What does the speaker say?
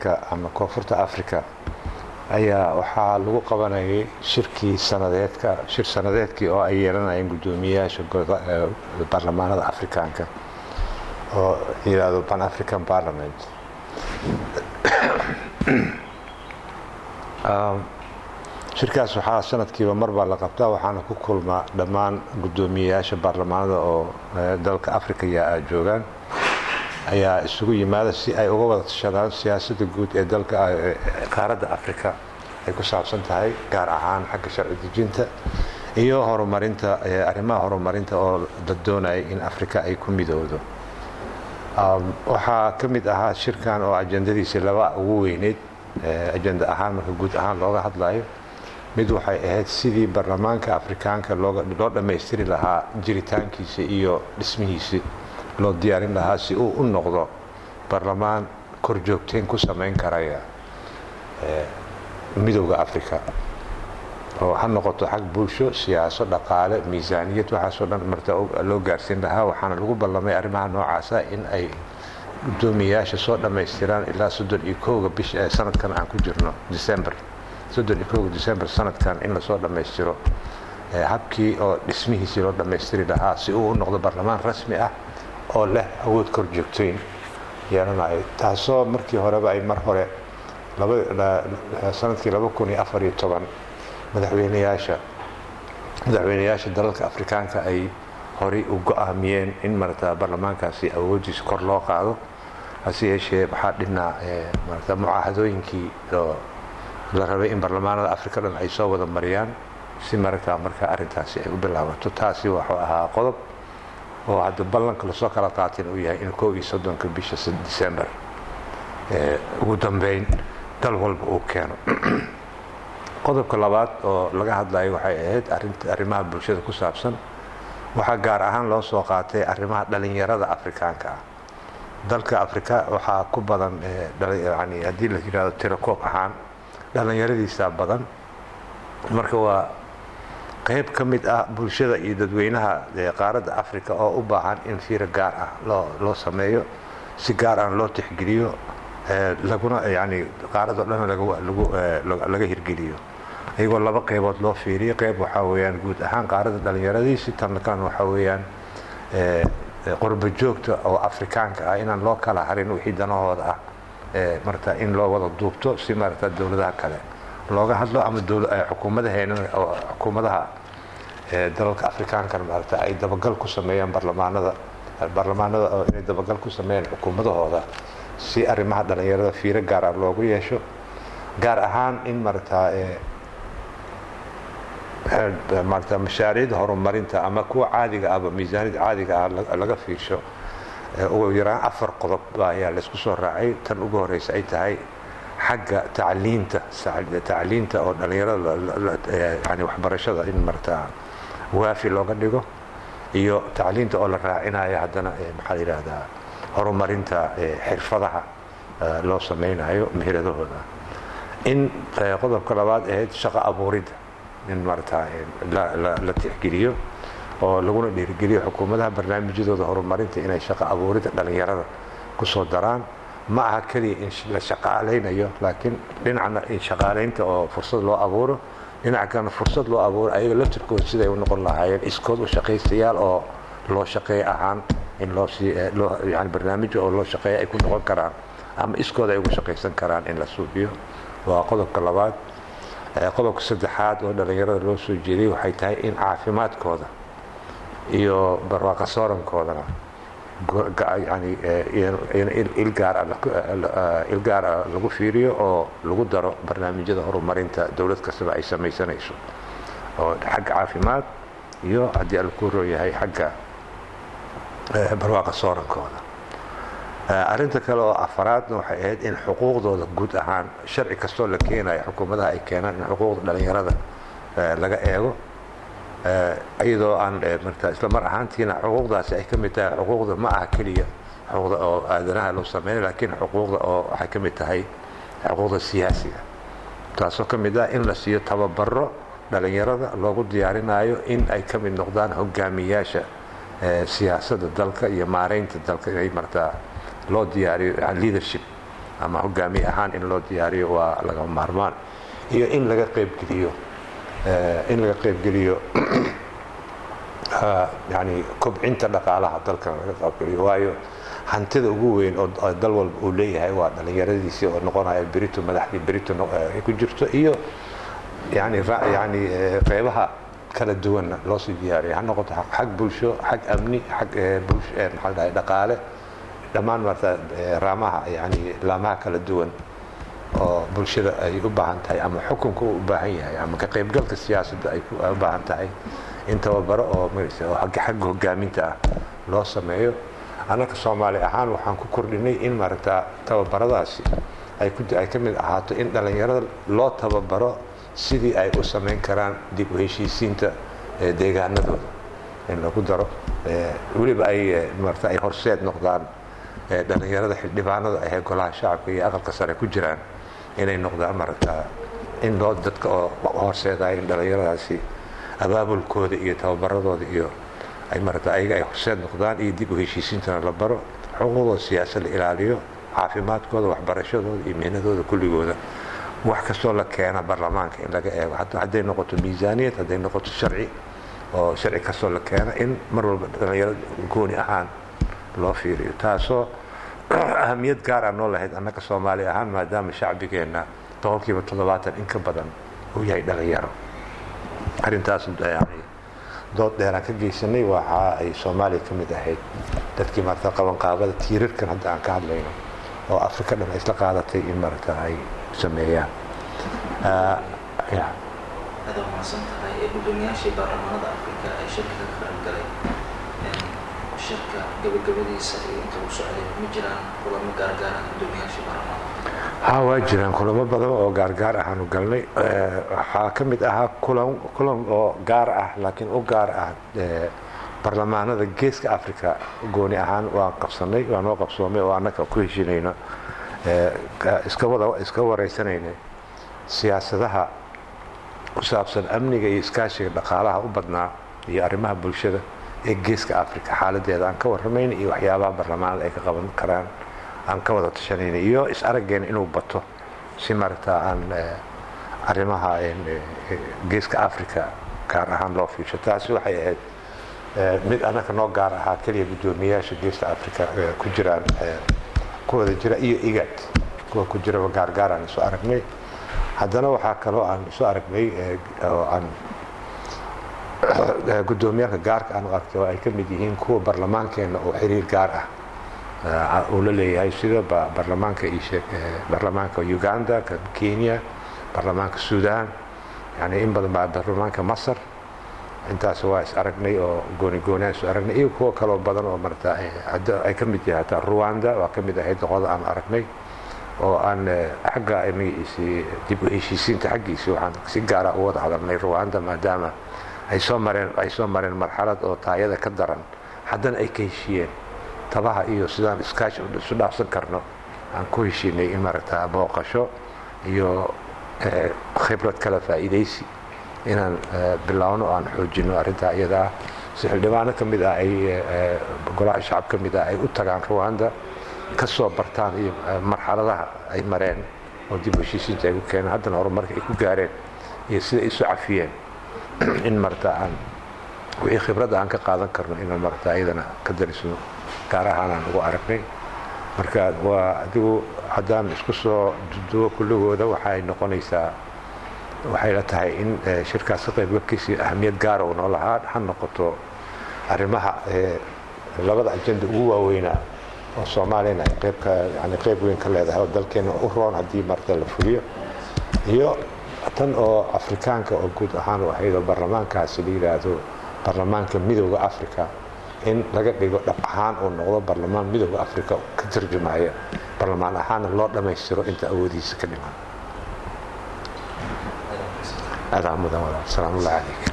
africa ama koonfurta africa ayaa waxaa lagu qabanayay shirkii sanadeedka shir sanadeedkii oo ay yeelanayeen guddoomiyeyaasha baarlamaanada afrikaanka oo yidhaahdo pan african parliament shirkaas waxaa sanadkiiba mar baa la qabtaa waxaana ku kulmaa dhammaan guddoomiyeyaasha baarlamaanada oo dalka africa yaa joogaan ayaa isugu yimaada si ay uga wada tashadaan siyaasadda guud ee dalka qaaradda africa ay ku saabsan tahay gaar ahaan xagga sharci dejinta iyo horumarinta arrimaha horumarinta oo la doonaya in africa ay ku midowdo waxaa ka mid ahaa shirkan oo ajendadiisi laba ugu weyneyd ajenda ahaan marka guud ahaan looga hadlayo mid waxay ahayd sidii baarlamaanka afrikaanka loo dhammaystiri lahaa jiritaankiisa iyo dhismihiisi loo diyaarin lahaa si uu u noqdo baarlamaan korjoogteyn ku samayn karaya midowda africa oo ha noqoto xag bulsho siyaaso dhaqaale miisaaniyad waxaasoo dhan marta loo gaarsiin lahaa waxaana lagu ballamay arrimaha noocaasa in ay guddoomiyeyaasha soo dhammaystiraan ilaa soddon iyo kowga bish sanadkan aan ku jirno december soddon iyo kowga december sanadkan in lasoo dhammaystiro habkii oo dhismihiisii loo dhammaystiri lahaa si uu u noqdo baarlamaan rasmi ah oo leh awood kor joogtoyn yeelanayo taasoo markii horeba ay mar hore sanadkii laba kun iyo afar iyo toban madaxweyneyaasha madaxweyneyaasha dalalka afrikaanka ay horay u go-aamiyeen in marata baarlamaankaasi awoodiisa kor loo qaado hase yeeshee waxaa dhinaa marata mucaahadooyinkii oo la rabay in baarlamaanada afrika dhan ay soo wada mariyaan si marata marka arrintaasi ay u bilaabato taasi wuxuu ahaa qodob oo hadda ballanka lasoo kala qaatin uu yahay in kow iyo soddonka bisha december ugu dambeyn dal walba uu keeno qodobka labaad oo laga hadlayo waxay ahayd arrimaha bulshada ku saabsan waxaa gaar ahaan loo soo qaatay arrimaha dhalinyarada afrikaanka ah dalka afrika waxaa ku badan yani haddii la yidhahdo tirakoob ahaan dhallinyaradiisaa badan marka waa qayb ka mid ah bulshada iyo dadweynaha qaaradda africa oo u baahan in fiiro gaar ah loo loo sameeyo si gaar ah loo tixgeliyo laguna yani qaaradoo dhan laga hirgeliyo iyagoo laba qaybood loo fiiriyo qayb waxaa weyaan guud ahaan qaaradda dhallinyaradiisi tan kalena waxaa weeyaan qorba joogta oo afrikaanka ah inaan loo kala harin wixii danahooda ah marata in loo wada duubto si marata dowladaha kale looga hadlo ama xukuumadaheena oo xukuumadaha dalalka afrikaankana maarata ay dabagal ku sameeyaan baarlamaanada baarlamaanada oo inay dabagal ku sameeyaan xukuumadahooda si arrimaha dhallinyarada fiiro gaar ah loogu yeesho gaar ahaan in marata marata mashaariicda horumarinta ama kuwa caadiga ahba miisaaniyada caadiga ah laga fiirsho ugu yaraan afar qodob ayaa laysku soo raacay tan ugu horeysa ay tahay xagga tacliinta tacliinta oo dhallinyarada yani waxbarashada in marata waafi looga dhigo iyo tacliinta oo la raacinayo haddana maxaa la yidhaahdaa horumarinta xirfadaha loo samaynayo meheradahooda in qodobka labaad ahayd shaqo abuuridda in marata la tixgeliyo oo laguna dhiirigeliyo xukuumadaha barnaamijyadooda horumarinta inay shaqo abuuridda dhallinyarada kusoo daraan ma aha keliya in la shaqaalaynayo laakiin dhinacna in shaqaalaynta oo fursad loo abuuro dhinaca kalena fursad loo abuuro ayaga laftirkooda siday u noqon lahaayeen iskood u shaqaystayaal oo loo shaqeey ahaan in loosyani barnaamijyo oo loo shaqeeya ay ku noqon karaan ama iskooda ay ugu shaqaysan karaan in la suubiyo waa qodobka labaad qodobka saddexaad oo dhallinyarada loo soo jeediyey waxay tahay in caafimaadkooda iyo barwaaqa soorankoodana yani il gaar ah lagu fiiriyo oo lagu daro barnaamijyada horumarinta dowlad kastaba ay samaysanayso oo xagga caafimaad iyo haddii alkuuroo yahay xagga barwaaqa soorankooda arrinta kale oo afaraadna waxay ahayd in xuquuqdooda guud ahaan sharci kastoo la keenayo xukuumadaha ay keenaan in xuquuqda dhallinyarada laga eego iyadoo aan marta isla mar ahaantiina xuquuqdaasi ay ka mid tahay xuquuqda ma aha keliya xuquuqda oo aadanaha loo sameynay laakiin xuquuqda oo waxay ka mid tahay xuquuqda siyaasiga taasoo ka mid ah in la siiyo tababaro dhallinyarada loogu diyaarinayo in ay ka mid noqdaan hogaamiyaasha siyaasadda dalka iyo maaraynta dalka inay martaa loo diyaariyo leadership ama hogaamiye ahaan in loo diyaariyo waa laga maarmaan iyo in laga qaybgeliyo in laga qaybgeliyo yani kobcinta dhaqaalaha dalkan laga qaybgeliyo waayo hantida ugu weyn oo dal walba uu leeyahay waa dhallinyaradiisii oo noqonaya berito madaxdii berito ay ku jirto iyo yani yani qeybaha kala duwanna loo sii diyaariya ha noqoto xag bulsho xag amni xag maxaa dhahay dhaqaale dhammaan marta raamaha yani laamaha kala duwan oo bulshada ay u baahan tahay ama xukunka uu u baahan yahay ama ka qaybgalka siyaasadda ay u baahan tahay in tababaro oo oo xagga hogaaminta ah loo sameeyo annaka soomaali ahaan waxaan ku kordhinay in maaragta tababaradaasi ay ka mid ahaato in dhallinyarada loo tababaro sidii ay u samayn karaan dib u heshiisiinta deegaanadooda in lagu daro weliba ay maarata ay horseed noqdaan dhallinyarada xildhibaanada ahee golaha shacabka iyo aqalka sare ku jiraan inay noqdaan maaragta in loo dadka oo horseedaya in dhallinyaradaasi abaabulkooda iyo tababaradooda iyo ay maarata ayaga ay horseed noqdaan iyo dib u heshiisiintana la baro xuquuqdooda siyaasad la ilaaliyo caafimaadkooda waxbarashadooda iyo mihnadooda kulligooda wax kastoo la keena baarlamaanka in laga eego hadday noqoto miisaaniyad hadday noqoto sharci oo sharci kastoo la keena in mar walba dhallinyaro gooni ahaan loo fiiriyo taasoo ahamiyad gaar ah noo lahayd annaka soomaali ahaan maadaama shacbigeenna boqolkiiba toddobaatan in ka badan uu yahay dhallinyaro arrintaas yani dood dheeraan ka geysanay waxa ay soomaaliya ka mid ahayd dadkii maarata qabanqaabada tiirarkan hadda aan ka hadlayno oo afrika dhan ay isla qaadatay in maarata ay sameeyaan aad umahadsan tahay ee gudoomiyaashii baarlamaanada afrika ee shirka ka qayb galay shirka gabagabadiisa iyo inta uu socday ma jiraan kulamo gaargaara gudoomiyaashii baarlamaanada ha waa jiraan kulamo badan oo gaargaar ahaanu galnay waxaa ka mid ahaa kulan kulan oo gaar ah laakiin u gaar ah baarlamaanada geeska africa gooni ahaan waan qabsanay waa noo qabsoomay oo annaka ku heshinayno iska wada iska waraysanayna siyaasadaha ku saabsan amniga iyo iskaashiga dhaqaalaha u badnaa iyo arrimaha bulshada ee geeska africa xaaladeeda aan ka warramayna iyo waxyaabaha baarlamaanada ay ka qaban karaan aan ka wada tashanayna iyo is araggeena inuu bato si maaragta aan arrimaha geeska africa gaar ahaan loo fiirsho taasi waxay ahayd mid annaka noo gaar ahaa keliya guddoomiyayaasha geeska africa ku jiraan ku wada jira iyo igad kuwa ku jiraba gaargaar aan isu aragnay haddana waxaa kaloo aan isu aragnay oo aan guddoomiyaalka gaarka aan u argtay oo ay ka mid yihiin kuwa barlamaankeenna oo xiriir gaar ah uu la leeyahay sida baarlamaanka baarlamaanka uganda kenya baarlamaanka sudan yani in badan baa baarlamaanka masar intaas waa is aragnay oo gooni gooniaan isu aragnay iyo kuwo kaloo badan oo marata ay ka mid yahay hataa ruwanda waa ka mid ahayd doqoda aan aragnay oo aan xagga magaciisii dib u heshiisiinta xaggiisii waxaan si gaara u wada hadalnay ruwanda maadaama ay soo mareen ay soo mareen marxalad oo taayada ka daran haddana ay ka heshiiyeen tabaha iyo sidaan iskaashi isu dhaafsan karno aan ku heshiinay in maaragta booqasho iyo khibrad kala faa'iidaysi inaan bilaawno o aan xoojino arrintaa iyada ah si xildhibaano ka mid ah ay golaha shacab ka mid ah ay u tagaan ruwanda ka soo bartaan iyo marxaladaha ay mareen oo dib u heshiisiinta ay ku keeneen haddana horumarka ay ku gaareen iyo sida isu cafiyeen in marata aan wixii khibradda aan ka qaadan karno inaan marata iyadana ka darisno gaar ahaan aan ugu aragnay marka waa adigu haddaan isku soo duduwo kulligooda waxay noqonaysaa waxay la tahay in shirkaas ka qaybgalkiisii ahamiyad gaara uu noo lahaa ha noqoto arrimaha labada ajenda ugu waaweynaa oo soomaaliyana ay qeybka yani qeyb weyn ka leedahay oo dalkeena u roon haddii marta la fuliyo iyo tan oo afrikaanka oo guud ahaan u ahayd oo baarlamaankaasi la yidhaahdo baarlamaanka midooda africa in laga dhigo dhab ahaan uu noqdo baarlamaan midooda africa ka tarjumaya baarlamaan ahaanna loo dhammaystiro inta awoodihiisa ka dhiman adaa mudan walaal salaam ullahi calayk